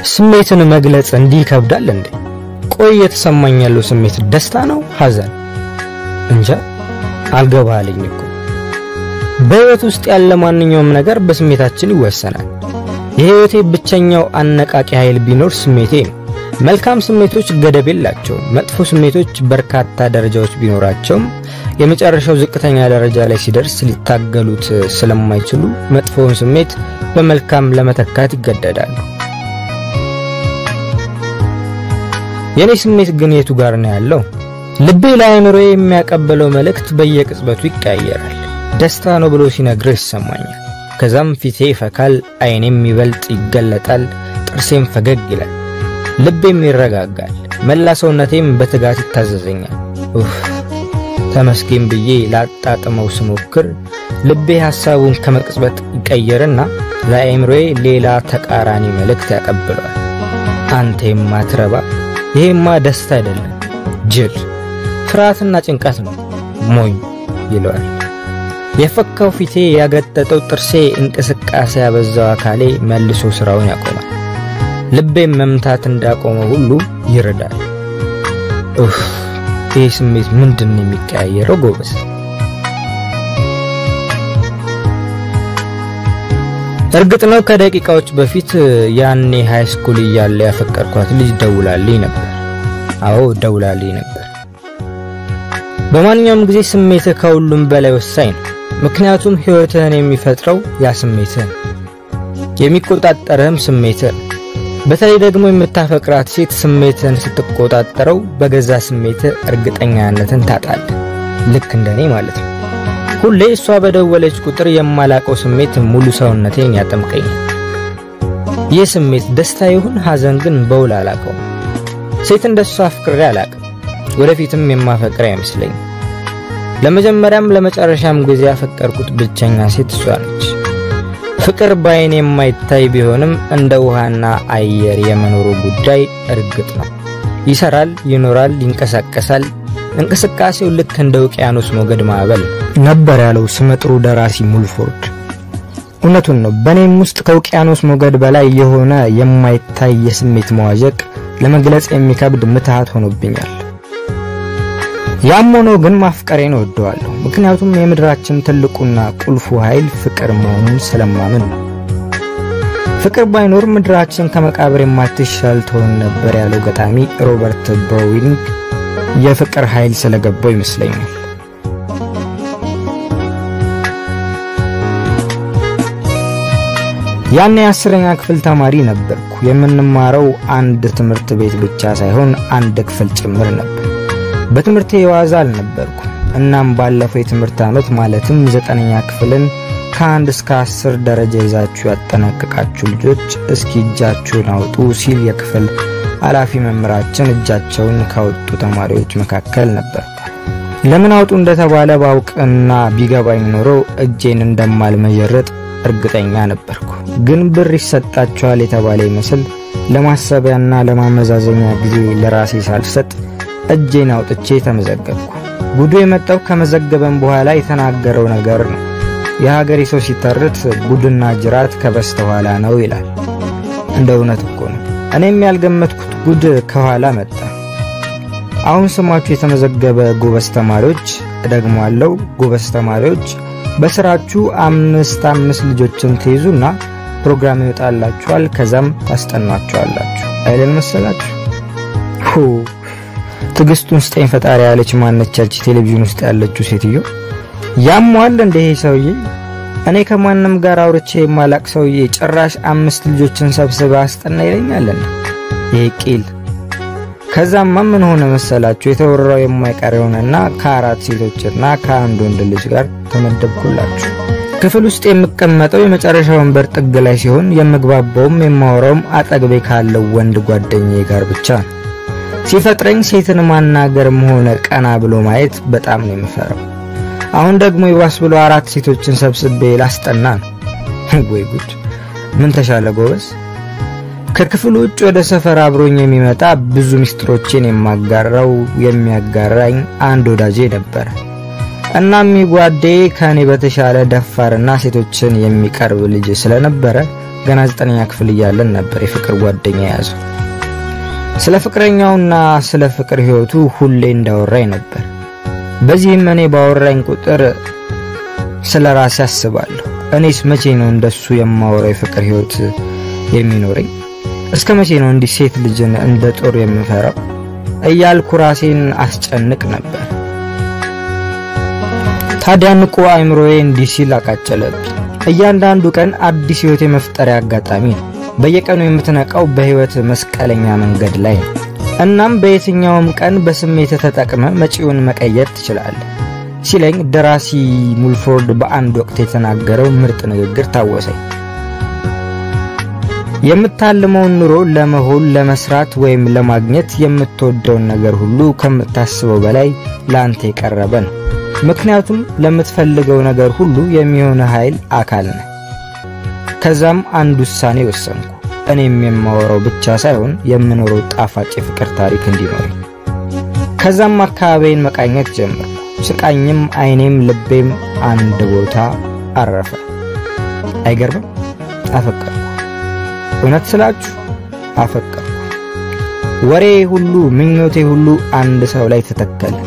ስሜትን መግለጽ እንዲህ ይከብዳል እንዴ? ቆይ እየተሰማኝ ያለው ስሜት ደስታ ነው ሐዘን? እንጃ አልገባልኝ እኮ። በህይወት ውስጥ ያለ ማንኛውም ነገር በስሜታችን ይወሰናል። የህይወቴ ብቸኛው አነቃቂ ኃይል ቢኖር ስሜቴ ነው። መልካም ስሜቶች ገደብ የላቸውም። መጥፎ ስሜቶች በርካታ ደረጃዎች ቢኖራቸውም የመጨረሻው ዝቅተኛ ደረጃ ላይ ሲደርስ ሊታገሉት ስለማይችሉ መጥፎውን ስሜት በመልካም ለመተካት ይገደዳሉ። የኔ ስሜት ግን የቱ ጋር ነው ያለው? ልቤ ለአእምሮዬ የሚያቀበለው መልእክት በየቅጽበቱ ይቀያየራል። ደስታ ነው ብሎ ሲነግርህ ይሰማኛል። ከዛም ፊቴ ይፈካል፣ አይኔም ይበልጥ ይገለጣል፣ ጥርሴም ፈገግ ይላል፣ ልቤም ይረጋጋል፣ መላ ሰውነቴም በትጋት ይታዘዘኛል። ኡፍ ተመስገን ብዬ ላጣጥመው ስሞክር ልቤ ሐሳቡን ከመቅጽበት ይቀየርና ለአእምሮዬ ሌላ ተቃራኒ መልእክት ያቀብለዋል። አንተ የማትረባ ይሄማ ደስታ አይደለም፣ ጅል፣ ፍርሃትና ጭንቀት ነው፣ ሞኝ ይለዋል። የፈካው ፊቴ ያገጠጠው ጥርሴ እንቅስቃሴ ያበዛው አካሌ መልሶ ስራውን ያቆማል። ልቤም መምታት እንዳቆመ ሁሉ ይረዳል። ኡፍ ይህ ስሜት ምንድን ነው የሚቀያየረው ጎበዝ? እርግጥ ነው ከደቂቃዎች በፊት ያኔ ሃይ ስኩል እያለ ያፈቀርኳት ልጅ ደውላልኝ ነበር። አዎ ደውላልኝ ነበር። በማንኛውም ጊዜ ስሜትህ ከሁሉም በላይ ወሳኝ ነው። ምክንያቱም ሕይወትህን የሚፈጥረው ያ ስሜትህ ነው። የሚቆጣጠርህም ስሜትህ ነው። በተለይ ደግሞ የምታፈቅራት ሴት ስሜትህን ስትቆጣጠረው በገዛ ስሜትህ እርግጠኛነትን ታጣለህ። ልክ እንደኔ ማለት ነው። ሁሌ እሷ በደወለች ቁጥር የማላቀው ስሜት ሙሉ ሰውነቴን ያጠምቀኛል። ይህ ስሜት ደስታ ይሁን ሐዘን ግን በውል አላቀውም። ሴት እንደሷ አፍቅሬ አላቅም። ወደፊትም የማፈቅር አይመስለኝም። ለመጀመሪያም ለመጨረሻም ጊዜ ያፈቀርኩት ብቸኛ ሴት እሷ ነች። ፍቅር በአይን የማይታይ ቢሆንም እንደ ውሃና አየር የመኖሩ ጉዳይ እርግጥ ነው። ይሰራል፣ ይኖራል፣ ይንቀሳቀሳል። እንቅስቃሴው ልክ እንደ ውቅያኖስ ሞገድ ማዕበል ነበር ያለው ስመጥሩ ደራሲ ሙልፎርድ። እውነቱን ነው። በእኔም ውስጥ ከውቅያኖስ ሞገድ በላይ የሆነ የማይታይ የስሜት መዋዠቅ ለመግለጽ የሚከብድ ምትሃት ሆኖብኛል። ያም ሆኖ ግን ማፍቀሬን እወደዋለሁ። ምክንያቱም የምድራችን ትልቁና ቁልፉ ኃይል ፍቅር መሆኑን ስለማምን ነው። ፍቅር ባይኖር ምድራችን ከመቃብር የማትሻል ትሆን ነበር ያለው ገጣሚ ሮበርት ብሮዊንግ የፍቅር ኃይል ስለገባው ይመስለኛል። ያኔ የአስረኛ ክፍል ተማሪ ነበርኩ። የምንማረው አንድ ትምህርት ቤት ብቻ ሳይሆን አንድ ክፍል ጭምር ነበር። በትምህርቴ የዋዛ አልነበርኩ። እናም ባለፈው የትምህርት ዓመት ማለትም ዘጠነኛ ክፍልን ከአንድ እስከ አስር ደረጃ ይዛችሁ ያጠናቀቃችሁ ልጆች እስኪ እጃችሁን አውጡ ሲል የክፍል ኃላፊ መምህራችን እጃቸውን ካወጡ ተማሪዎች መካከል ነበር። ለምን አውጡ እንደተባለ ባውቅና ቢገባኝ ኖሮ እጄን እንደማልመዠረጥ እርግጠኛ ነበርኩ። ግን ብር ይሰጣቸዋል የተባለ ይመስል ለማሰቢያና ለማመዛዘኛ ጊዜ ለራሴ ሳልሰጥ እጄን አውጥቼ ተመዘገብኩ። ጉዱ የመጣው ከመዘገበን በኋላ የተናገረው ነገር ነው። የሀገሬ ሰው ሲተርት ጉድና ጅራት ከበስተኋላ ነው ይላል። እንደ እውነት እኮ ነው። እኔም ያልገመትኩት ጉድ ከኋላ መጣ። አሁን ስማችሁ የተመዘገበ ጎበዝ ተማሪዎች፣ እደግሟለሁ፣ ጎበዝ ተማሪዎች በስራችሁ አምስት አምስት ልጆችን ትይዙና ፕሮግራም ይወጣላችኋል። ከዛም ታስጠኗቸዋላችሁ አይደል መሰላችሁ? ትዕግስቱን ስጠኝ ፈጣሪ ያለች ማነቻች ቴሌቪዥን ውስጥ ያለችው ሴትዮ ያሟል እንደ ይሄ ሰውዬ። እኔ ከማንም ጋር አውርቼ የማላቅ ሰውዬ ጭራሽ አምስት ልጆችን ሰብስበ አስጠና ይለኛለን። ይሄ ቂል። ከዛማ ምን ሆነ መሰላችሁ? የተወራው የማይቀር የሆነና ከአራት ሴቶችና ከአንድ ወንድ ልጅ ጋር ተመደብኩላችሁ። ክፍል ውስጥ የምቀመጠው የመጨረሻ ወንበር ጥግ ላይ ሲሆን የምግባባውም የማወራውም አጠገቤ ካለው ወንድ ጓደኛዬ ጋር ብቻ ነው። ሲፈጥረኝ ሴትን ማናገርም ሆነ ቀና ብሎ ማየት በጣም ነው የምፈራው። አሁን ደግሞ ይባስ ብሎ አራት ሴቶችን ሰብስቤ ላስጠና ነው። ወይ ጉድ! ምን ተሻለ ጎበዝ። ከክፍሉ ውጭ ወደ ሰፈር አብሮኝ የሚመጣ ብዙ ሚስጥሮችን የማጋራው የሚያጋራኝ አንድ ወዳጄ ነበረ። እናም ጓዴ ከእኔ በተሻለ ደፋርና ሴቶችን የሚቀርብ ልጅ ስለነበረ ገና ዘጠነኛ ክፍል እያለን ነበር የፍቅር ጓደኛ የያዘው። ስለ ፍቅረኛውና ስለ ፍቅር ህይወቱ ሁሌ እንዳወራኝ ነበር። በዚህም እኔ ባወራኝ ቁጥር ስለ ራሴ አስባለሁ። እኔስ መቼ ነው እንደሱ የማወራው የፍቅር ህይወት የሚኖረኝ? እስከ መቼ ነው እንዲህ ሴት ልጅን እንደ ጦር የምፈራው እያልኩ ራሴን አስጨንቅ ነበር። ታዲያ ንቁ አእምሮዬ እንዲህ ሲል አቃጨለብኝ። እያንዳንዱ ቀን አዲስ ህይወት የመፍጠሪያ አጋጣሚ ነው። በየቀኑ የምትነቃው በህይወት መስቀለኛ መንገድ ላይ ነው። እናም በየትኛውም ቀን በስሜት ተጠቅመ መጪውን መቀየር ትችላለህ ሲለኝ ደራሲ ሙልፎርድ በአንድ ወቅት የተናገረው ምርጥ ንግግር ታወሰኝ። የምታልመውን ኑሮ ለመሆን ለመስራት ወይም ለማግኘት የምትወደውን ነገር ሁሉ ከምታስበው በላይ ለአንተ የቀረበ ነው። ምክንያቱም ለምትፈልገው ነገር ሁሉ የሚሆነ ኃይል አካል ነህ። ከዛም አንድ ውሳኔ ወሰንኩ። እኔም የማወራው ብቻ ሳይሆን የምኖረው ጣፋጭ የፍቅር ታሪክ እንዲኖረኝ። ከዛም አካባቢዬን መቃኘት ጀመርኩ። ስቃኝም አይኔም ልቤም አንድ ቦታ አረፈ። አይገርምም? አፈቀርኩ። እውነት ስላችሁ አፈቀርኩ። ወሬ ሁሉ ምኞቴ ሁሉ አንድ ሰው ላይ ተተከለ።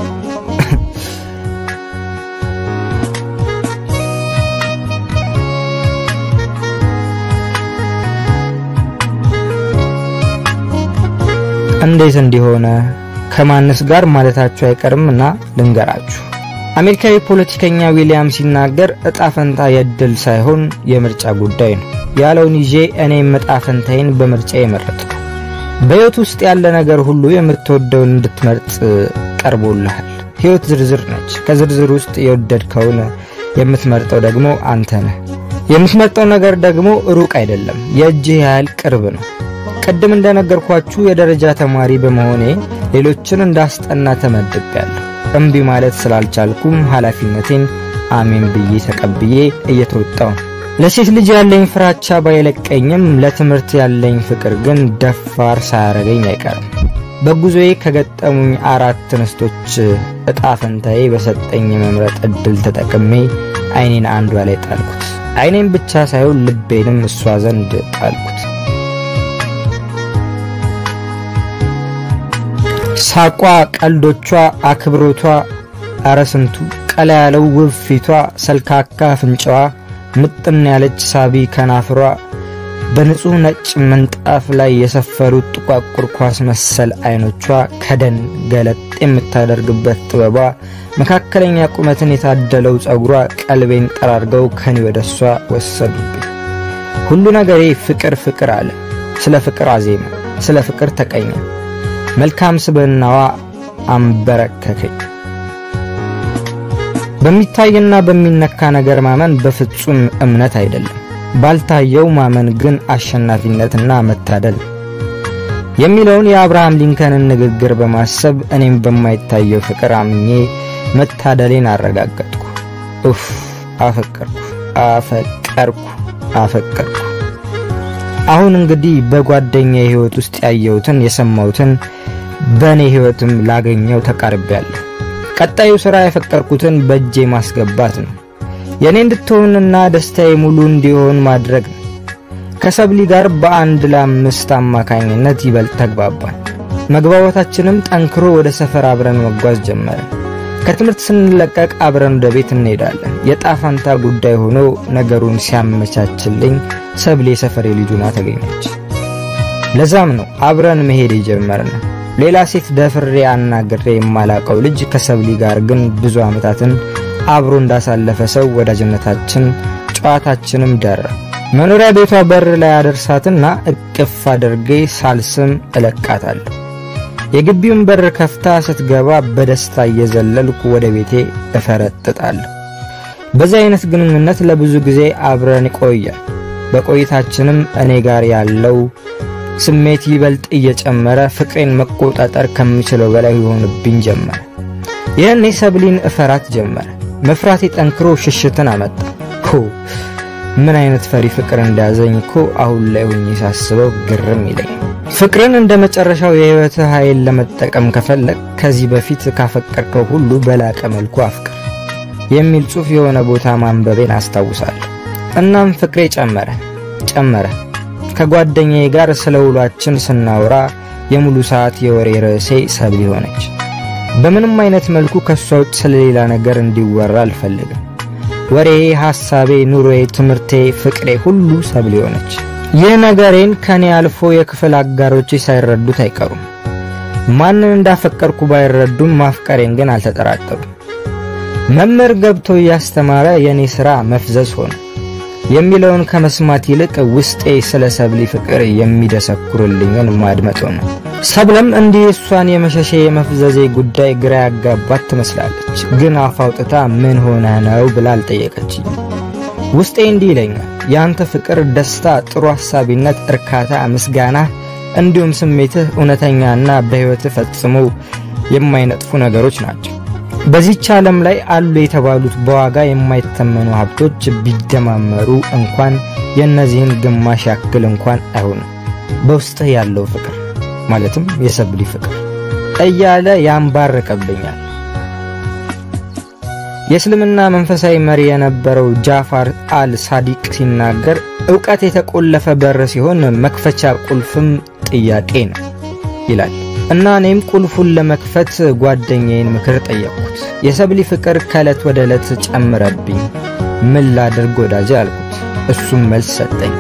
እንዴት እንዲሆነ ከማንስ ጋር ማለታችሁ አይቀርምና ልንገራችሁ። አሜሪካዊ ፖለቲከኛ ዊሊያም ሲናገር እጣ ፈንታ የእድል ሳይሆን የምርጫ ጉዳይ ነው ያለውን ይዤ እኔም እጣ ፈንታዬን በምርጫ የመረጥኩ። በሕይወት ውስጥ ያለ ነገር ሁሉ የምትወደውን እንድትመርጥ ቀርቦልሃል። ሕይወት ዝርዝር ነች። ከዝርዝር ውስጥ የወደድከውን የምትመርጠው ደግሞ አንተ ነህ። የምትመርጠው ነገር ደግሞ ሩቅ አይደለም፣ የእጅህ ያህል ቅርብ ነው። ቅድም እንደነገርኳችሁ የደረጃ ተማሪ በመሆኔ ሌሎችን እንዳስጠና ተመድቤያለሁ። እምቢ ማለት ስላልቻልኩም ኃላፊነቴን አሜን ብዬ ተቀብዬ እየተወጣው ነው። ለሴት ልጅ ያለኝ ፍራቻ ባይለቀኝም ለትምህርት ያለኝ ፍቅር ግን ደፋር ሳያረገኝ አይቀርም። በጉዞዬ ከገጠሙኝ አራት እንስቶች እጣ ፈንታዬ በሰጠኝ የመምረጥ እድል ተጠቅሜ አይኔን አንዷ ላይ ጣልኩት። አይኔን ብቻ ሳይሆን ልቤንም እሷ ዘንድ ጣልኩት። ሳቋ፣ ቀልዶቿ፣ አክብሮቷ፣ አረስንቱ ቀላ ያለው ውብ ፊቷ፣ ሰልካካ አፍንጫዋ፣ ምጥን ያለች ሳቢ ከናፍሯ፣ በንጹህ ነጭ ምንጣፍ ላይ የሰፈሩት ጥቋቁር ኳስ መሰል አይኖቿ፣ ከደን ገለጥ የምታደርግበት ጥበቧ፣ መካከለኛ ቁመትን የታደለው ጸጉሯ ቀልቤን ጠራርገው ከኔ ወደ እሷ ወሰዱብኝ። ሁሉ ነገሬ ፍቅር ፍቅር አለ። ስለ ፍቅር አዜመ፣ ስለ ፍቅር ተቀኘ። መልካም ስብዕናዋ አንበረከከኝ። በሚታይና በሚነካ ነገር ማመን በፍጹም እምነት አይደለም። ባልታየው ማመን ግን አሸናፊነትና መታደል የሚለውን የአብርሃም ሊንከንን ንግግር በማሰብ እኔም በማይታየው ፍቅር አምኜ መታደሌን አረጋገጥኩ። ኡፍ አፈቀርኩ፣ አፈቀርኩ፣ አፈቀርኩ። አሁን እንግዲህ በጓደኛ ህይወት ውስጥ ያየሁትን የሰማሁትን በእኔ ህይወትም ላገኘው ተቃርቤያለሁ። ቀጣዩ ሥራ የፈቀርኩትን በእጄ ማስገባት ነው። የእኔ እንድትሆንና ደስታዬ ሙሉ እንዲሆን ማድረግ ነው። ከሰብሊ ጋር በአንድ ለአምስት አማካኝነት ይበልጥ ተግባባን። መግባባታችንም ጠንክሮ ወደ ሰፈር አብረን መጓዝ ጀመረ። ከትምህርት ስንለቀቅ አብረን ወደ ቤት እንሄዳለን። የጣፋንታ ጉዳይ ሆኖ ነገሩን ሲያመቻችልኝ ሰብሌ የሰፈሬ ልጅ ሆና ተገኘች። ለዛም ነው አብረን መሄድ የጀመርነው። ሌላ ሴት ደፍሬ አናግሬ የማላቀው ልጅ ከሰብሊ ጋር ግን ብዙ ዓመታትን አብሮ እንዳሳለፈ ሰው ወዳጅነታችን፣ ጨዋታችንም ደራ። መኖሪያ ቤቷ በር ላይ አደርሳትና እቅፍ አድርጌ ሳልስም እለቃታለሁ። የግቢውን በር ከፍታ ስትገባ በደስታ እየዘለልኩ ወደ ቤቴ እፈረጥጣለሁ። በዚህ አይነት ግንኙነት ለብዙ ጊዜ አብረን ቆያል። በቆይታችንም እኔ ጋር ያለው ስሜት ይበልጥ እየጨመረ ፍቅሬን መቆጣጠር ከምችለው በላይ ይሆንብኝ ጀመረ። ይህኔ ሰብሊን እፈራት ጀመረ። መፍራቴ ጠንክሮ ሽሽትን አመጣ። ሆ ምን አይነት ፈሪ ፍቅር እንደያዘኝ እኮ አሁን ላይ ሆኜ ሳስበው ግርም ይለኝ። ፍቅርን እንደ መጨረሻው የህይወት ኃይል ለመጠቀም ከፈለግ ከዚህ በፊት ካፈቀርከው ሁሉ በላቀ መልኩ አፍቅር የሚል ጽሑፍ የሆነ ቦታ ማንበቤን አስታውሳለሁ። እናም ፍቅሬ ጨመረ ጨመረ ከጓደኛዬ ጋር ስለ ውሏችን ስናወራ የሙሉ ሰዓት የወሬ ርዕሴ ሰብሊ ሆነች። በምንም አይነት መልኩ ከሷ ውጭ ስለሌላ ነገር እንዲወራ አልፈልግም። ወሬ፣ ሐሳቤ፣ ኑሮዬ፣ ትምህርቴ፣ ፍቅሬ ሁሉ ሰብሊ ሆነች። ይህ ነገሬን ከኔ አልፎ የክፍል አጋሮቼ ሳይረዱት አይቀሩም። ማንን እንዳፈቀርኩ ባይረዱም ማፍቀሬን ግን አልተጠራጠሩም። መምህር ገብቶ እያስተማረ የኔ ሥራ መፍዘዝ ሆነ የሚለውን ከመስማት ይልቅ ውስጤ ስለ ሰብሊ ፍቅር የሚደሰኩርልኝን ማድመጥ ሆነ። ሰብለም እንዲህ እሷን የመሸሼ የመፍዘዜ ጉዳይ ግራ ያጋባት ትመስላለች። ግን አፍ አውጥታ ምን ሆነ ነው ብላ አልጠየቀችኝ። ውስጤ እንዲህ ይለኛል፣ የአንተ ፍቅር፣ ደስታ፣ ጥሩ ሐሳቢነት፣ እርካታ፣ ምስጋና እንዲሁም ስሜትህ እውነተኛና በሕይወትህ ፈጽሞ የማይነጥፉ ነገሮች ናቸው። በዚህች ዓለም ላይ አሉ የተባሉት በዋጋ የማይተመኑ ሀብቶች ቢደማመሩ እንኳን የእነዚህን ግማሽ ያክል እንኳን አይሆንም። በውስጥህ ያለው ፍቅር ማለትም የሰብሊ ፍቅር እያለ ያንባርቀብኛል። የእስልምና መንፈሳዊ መሪ የነበረው ጃፋር አል ሳዲቅ ሲናገር ዕውቀት የተቆለፈ በር ሲሆን መክፈቻ ቁልፍም ጥያቄ ነው ይላል። እና እኔም ቁልፉን ለመክፈት ጓደኛዬን ምክር ጠየቅኩት። የሰብሊ ፍቅር ከዕለት ወደ ዕለት ጨምረብኝ፣ ምን ላድርግ ወዳጄ አልኩት። እሱም መልስ ሰጠኝ።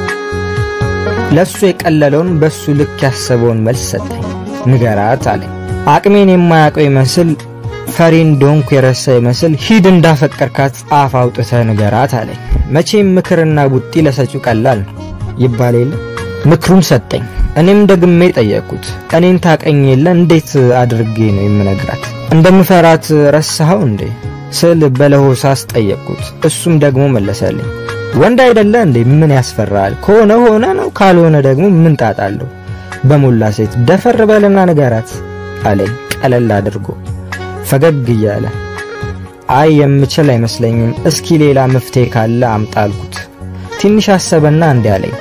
ለሱ የቀለለውን በሱ ልክ ያሰበውን መልስ ሰጠኝ። ንገራት አለኝ። አቅሜን የማያውቀው ይመስል ፈሪ እንደሆንኩ የረሳ ይመስል ሂድ እንዳፈቀርካት አፍ አውጥተህ ንገራት አለኝ። መቼም ምክርና ቡጢ ለሰጪው ቀላል ነው ይባል የለ። ምክሩን ሰጠኝ። እኔም ደግሜ ጠየቅኩት። እኔን ታቀኝ የለ እንዴት አድርጌ ነው የምነግራት? እንደምፈራት ረሳኸው እንዴ ስል በለሆሳስ ጠየቅኩት። እሱም ደግሞ መለሰልኝ። ወንድ አይደለ እንዴ ምን ያስፈራል? ከሆነ ሆነ ነው፣ ካልሆነ ደግሞ ምን ጣጣለሁ? በሞላ ሴት ደፈር በልና ንገራት አለኝ ቀለል አድርጎ ፈገግ እያለ። አይ የምችል አይመስለኝም፣ እስኪ ሌላ መፍትሄ ካለ አምጣ አልኩት። ትንሽ አሰበና እንዲህ አለኝ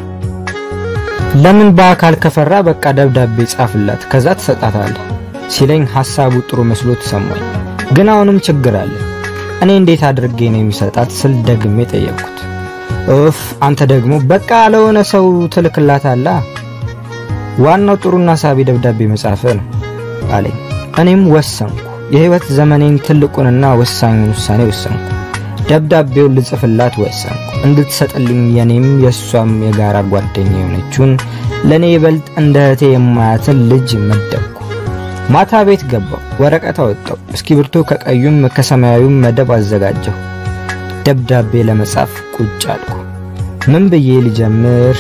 ለምን በአካል ከፈራ በቃ ደብዳቤ ጻፍላት ከዛ ትሰጣታለህ ሲለኝ ሐሳቡ ጥሩ መስሎ ተሰማኝ። ግን አሁንም ችግር አለ። እኔ እንዴት አድርጌ ነው የሚሰጣት ስል ደግሜ ጠየቅኩት። ኡፍ አንተ ደግሞ በቃ ለሆነ ሰው ትልክላታላ። ዋናው ጥሩና ሳቢ ደብዳቤ መጻፍ ነው አለኝ። እኔም ወሰንኩ። የህይወት ዘመኔን ትልቁንና ወሳኙን ውሳኔ ወሰንኩ። ደብዳቤውን ልጽፍላት ወሰንኩ። እንድትሰጥልኝ የኔም የእሷም የጋራ ጓደኛ የሆነችውን ለእኔ ይበልጥ እንደ እህቴ የማያትን ልጅ መደብኩ። ማታ ቤት ገባው፣ ወረቀት አወጣው፣ እስክሪብቶ ከቀዩም ከሰማያዊም መደብ አዘጋጀሁ። ደብዳቤ ለመጻፍ ቁጭ አልኩ። ምን ብዬ ልጀምር?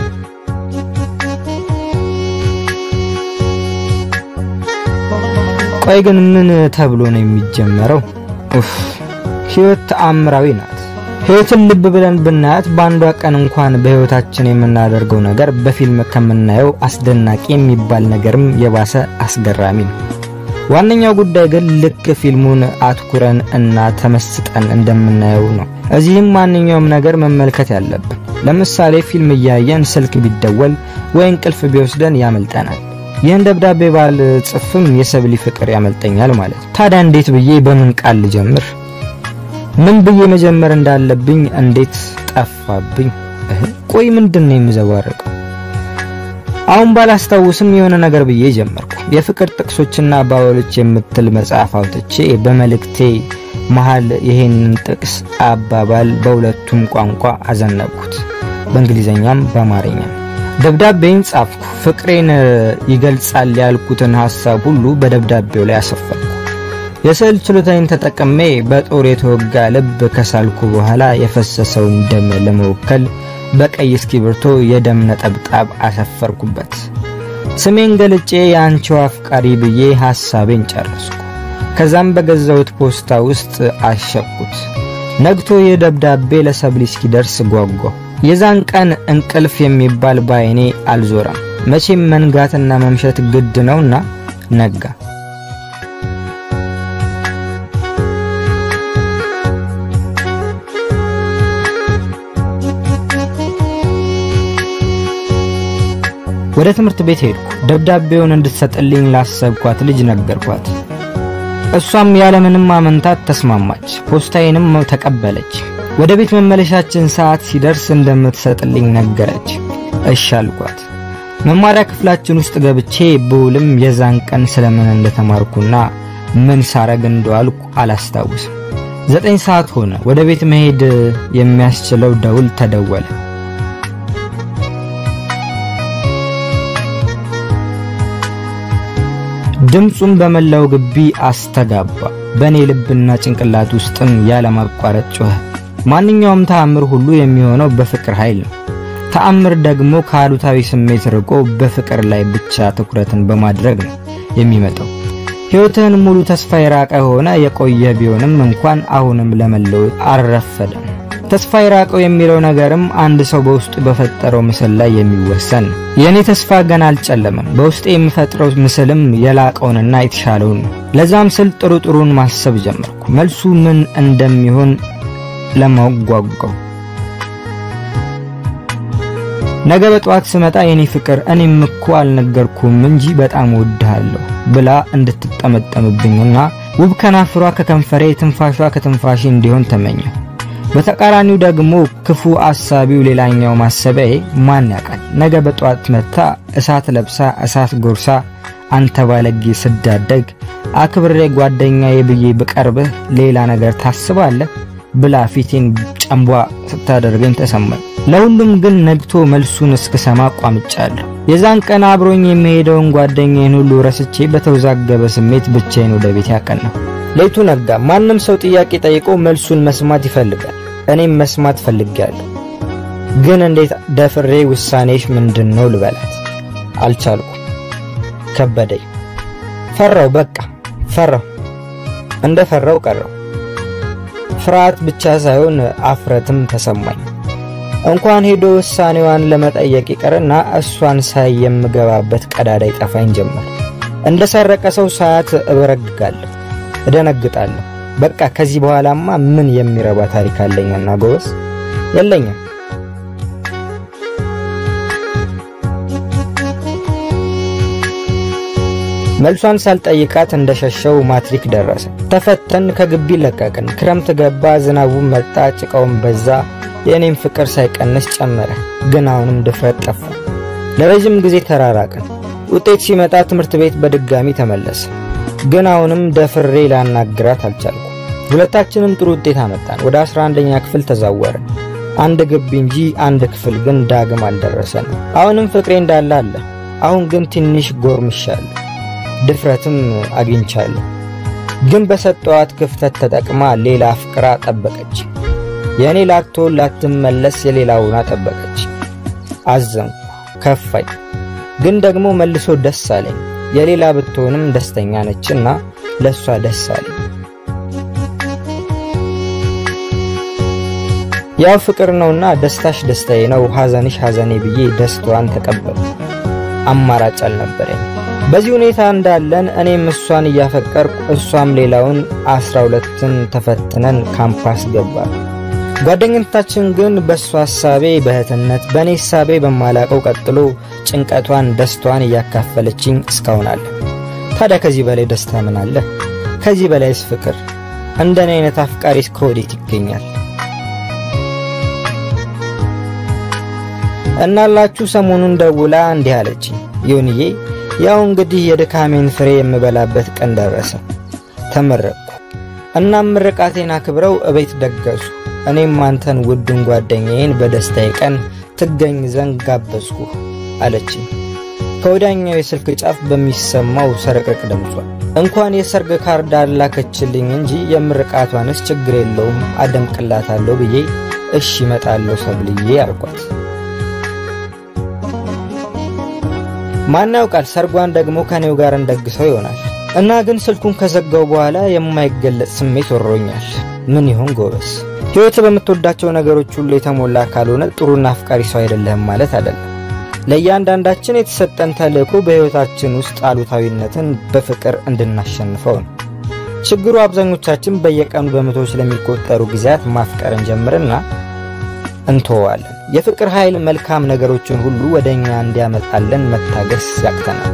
ቆይ ግን ምን ተብሎ ነው የሚጀመረው? ኡፍ ህይወት ተአምራዊ ናት። ህይወትን ልብ ብለን ብናያት በአንዷ ቀን እንኳን በህይወታችን የምናደርገው ነገር በፊልም ከምናየው አስደናቂ የሚባል ነገርም የባሰ አስገራሚ ነው። ዋነኛው ጉዳይ ግን ልክ ፊልሙን አትኩረን እና ተመስጠን እንደምናየው ነው። እዚህም ማንኛውም ነገር መመልከት ያለብን። ለምሳሌ ፊልም እያየን ስልክ ቢደወል ወይ እንቅልፍ ቢወስደን ያመልጠናል። ይህን ደብዳቤ ባል ጽፍም የሰብሊ ፍቅር ያመልጠኛል ማለት ነው። ታዲያ እንዴት ብዬ በምን ቃል ልጀምር? ምን ብዬ መጀመር እንዳለብኝ እንዴት ጠፋብኝ። ቆይ ምንድን ነው የምዘባረቀው? አሁን ባላስታውስም የሆነ ነገር ብዬ ጀመርኩ። የፍቅር ጥቅሶችና አባባሎች የምትል መጽሐፍ አውጥቼ በመልእክቴ መሃል ይሄንን ጥቅስ አባባል በሁለቱም ቋንቋ አዘነብኩት፣ በእንግሊዘኛም በአማርኛም። ደብዳቤን ጻፍኩ። ፍቅሬን ይገልጻል ያልኩትን ሐሳብ ሁሉ በደብዳቤው ላይ አሰፈርኩ። የስዕል ችሎታዬን ተጠቅሜ በጦር የተወጋ ልብ ከሳልኩ በኋላ የፈሰሰውን ደም ለመወከል በቀይ እስክሪብቶ የደም ነጠብጣብ አሰፈርኩበት። ስሜን ገልጬ የአንቺው አፍቃሪ ብዬ ሐሳቤን ጨረስኩ። ከዛም በገዛሁት ፖስታ ውስጥ አሸኩት። ነግቶ ይህ ደብዳቤ ለሰብሊ እስኪደርስ ጓጓሁ። የዛን ቀን እንቅልፍ የሚባል ባይኔ አልዞረም። መቼም መንጋትና መምሸት ግድ ነውና ነጋ። ወደ ትምህርት ቤት ሄድኩ። ደብዳቤውን እንድትሰጥልኝ ላሰብኳት ልጅ ነገርኳት። እሷም ያለምንም አመንታት ተስማማች። ፖስታዬንም ተቀበለች። ወደ ቤት መመለሻችን ሰዓት ሲደርስ እንደምትሰጥልኝ ነገረች። እሺ አልኳት። መማሪያ ክፍላችን ውስጥ ገብቼ ብውልም የዛን ቀን ስለምን እንደተማርኩና ምን ሳረግ እንደዋልኩ አላስታውስም። ዘጠኝ ሰዓት ሆነ። ወደ ቤት መሄድ የሚያስችለው ደውል ተደወለ። ድምፁም በመላው ግቢ አስተጋባ። በእኔ ልብና ጭንቅላት ውስጥም ያለማቋረጥ ጮኸ። ማንኛውም ተአምር ሁሉ የሚሆነው በፍቅር ኃይል ነው። ተአምር ደግሞ ከአሉታዊ ስሜት ርቆ በፍቅር ላይ ብቻ ትኩረትን በማድረግ ነው የሚመጣው። ሕይወትህን ሙሉ ተስፋ የራቀ ሆነ የቆየ ቢሆንም እንኳን አሁንም ለመለወጥ አልረፈደም። ተስፋ የራቀው የሚለው ነገርም አንድ ሰው በውስጡ በፈጠረው ምስል ላይ የሚወሰን ነው። የእኔ ተስፋ ገና አልጨለመም። በውስጤ የምፈጥረው ምስልም የላቀውንና የተሻለውን ነው። ለዛም ስል ጥሩ ጥሩን ማሰብ ጀመርኩ። መልሱ ምን እንደሚሆን ለማወቅ ጓጓው። ነገ በጠዋት ስመጣ የኔ ፍቅር እኔም እኮ አልነገርኩም እንጂ በጣም እወድሃለሁ ብላ እንድትጠመጠምብኝና ውብ ከናፍሯ ከከንፈሬ ትንፋሿ ከትንፋሼ እንዲሆን ተመኘሁ። በተቃራኒው ደግሞ ክፉ አሳቢው ሌላኛው ማሰቢያዬ ማን ያውቃል ነገ በጠዋት መታ እሳት ለብሳ እሳት ጎርሳ አንተ ባለጌ ስዳደግ አክብሬ ጓደኛዬ ብዬ ብቀርብህ ሌላ ነገር ታስባለህ ብላ ፊቴን ጨንቧ ስታደርገኝ ተሰማኝ። ለሁሉም ግን ነግቶ መልሱን እስክሰማ ቋምጫለሁ። የዛን ቀን አብሮኝ የሚሄደውን ጓደኛዬን ሁሉ ረስቼ በተወዛገበ ስሜት ብቻዬን ወደ ቤት ያቀናሁ። ሌቱ ነጋ። ማንም ሰው ጥያቄ ጠይቆ መልሱን መስማት ይፈልጋል። እኔም መስማት ፈልጌያለሁ። ግን እንዴት ደፍሬ ውሳኔሽ ምንድን ነው ልበላት? አልቻልኩ። ከበደኝ። ፈራው። በቃ ፈራው። እንደ ፈራው ቀረው። ፍርሃት ብቻ ሳይሆን አፍረትም ተሰማኝ። እንኳን ሄዶ ውሳኔዋን ለመጠየቅ ይቅርና እሷን ሳይ የምገባበት ቀዳዳ ይጠፋኝ ጀመር። እንደ ሰረቀ ሰው ሳያት እበረግጋለሁ፣ እደነግጣለሁ። በቃ ከዚህ በኋላማ ምን የሚረባ ታሪክ አለኝና ጎበዝ የለኝም። መልሷን ሳልጠይቃት እንደሸሸው ማትሪክ ደረሰ። ተፈተን፣ ከግቢ ለቀቅን። ክረምት ገባ፣ ዝናቡም መጣ፣ ጭቃውም በዛ። የእኔም ፍቅር ሳይቀንስ ጨመረ። ግን አሁንም ድፍረት ጠፋ። ለረጅም ጊዜ ተራራቅን። ውጤት ሲመጣ ትምህርት ቤት በድጋሚ ተመለሰ። ግን አሁንም ደፍሬ ላናግራት አልቻልኩ። ሁለታችንም ጥሩ ውጤት አመጣን። ወደ 11ኛ ክፍል ተዛወርን። አንድ ግቢ እንጂ አንድ ክፍል ግን ዳግም አልደረሰንም። አሁንም ፍቅሬ እንዳለ አለ። አሁን ግን ትንሽ ጎርምሻለሁ፣ ድፍረትም አግኝቻለሁ። ግን በሰጠዋት ክፍተት ተጠቅማ ሌላ አፍቅራ ጠበቀች። የእኔ ላትሆን ላትመለስ የሌላውና ጠበቀች። አዘንኩ፣ ከፋኝ። ግን ደግሞ መልሶ ደስ አለኝ። የሌላ ብትሆንም ደስተኛ ነችና ለእሷ ደስ አለኝ። ያው ፍቅር ነውና ደስታሽ ደስታዬ ነው፣ ሐዘንሽ ሐዘኔ ብዬ ደስታዋን ተቀበሉ። አማራጭ አልነበረኝ። በዚህ ሁኔታ እንዳለን እኔም እሷን እያፈቀርኩ እሷም ሌላውን አስራ ሁለትን ተፈትነን ካምፓስ ገባል። ጓደኝነታችን ግን በእሷ ሐሳቤ በእህትነት በእኔ ሐሳቤ በማላቀው ቀጥሎ ጭንቀቷን ደስታዋን እያካፈለችኝ እስካሁን አለ። ታዲያ ከዚህ በላይ ደስታ ምን አለ? ከዚህ በላይስ ፍቅር? እንደኔ አይነት አፍቃሪስ ከወዴት ይገኛል? እናላችሁ ሰሞኑን ደውላ እንዲህ አለችኝ። ይሁንዬ ያው እንግዲህ የድካሜን ፍሬ የምበላበት ቀን ደረሰ። ተመረቅኩ። እናም ምርቃቴን አክብረው እቤት ደገሱ። እኔም አንተን ውዱን ጓደኛዬን በደስታዬ ቀን ትገኝ ዘንድ ጋበዝኩ አለችኝ። ከወዲያኛው የስልክ ጫፍ በሚሰማው ሰረቅርቅ ድምጿ እንኳን የሰርግ ካርድ አላከችልኝ እንጂ የምርቃቷንስ ችግር የለውም አደምቅላታለሁ ብዬ እሺ እመጣለሁ ሰብልዬ አልኳት። ማን ያውቃል ሰርጓን ደግሞ ከኔው ጋር እንደግሰው ይሆናል። እና ግን ስልኩን ከዘጋው በኋላ የማይገለጽ ስሜት ወሮኛል። ምን ይሆን ጎበዝ? ሕይወት በምትወዳቸው ነገሮች ሁሉ የተሞላ ካልሆነ ጥሩና አፍቃሪ ሰው አይደለህም ማለት አይደለም። ለእያንዳንዳችን የተሰጠን ተልእኮ በሕይወታችን ውስጥ አሉታዊነትን በፍቅር እንድናሸንፈው ነው። ችግሩ አብዛኞቻችን በየቀኑ በመቶዎች ለሚቆጠሩ ጊዜያት ማፍቀርን ጀምርና እንተዋለን። የፍቅር ኃይል መልካም ነገሮችን ሁሉ ወደ እኛ እንዲያመጣለን መታገስ ያቅተናል።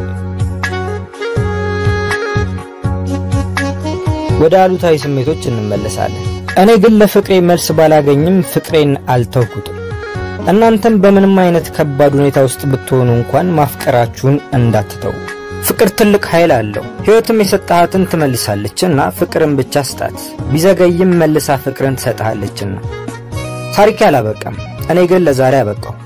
ወደ አሉታዊ ስሜቶች እንመለሳለን። እኔ ግን ለፍቅሬ መልስ ባላገኝም ፍቅሬን አልተውኩትም። እናንተም በምንም አይነት ከባድ ሁኔታ ውስጥ ብትሆኑ እንኳን ማፍቀራችሁን እንዳትተው። ፍቅር ትልቅ ኃይል አለው። ሕይወትም የሰጠሃትን ትመልሳለችና ፍቅርን ብቻ ስጣት። ቢዘገይም መልሳ ፍቅርን ትሰጥሃለችና። ታሪክ አላበቃም። እኔ ግን ለዛሬ አበቃው።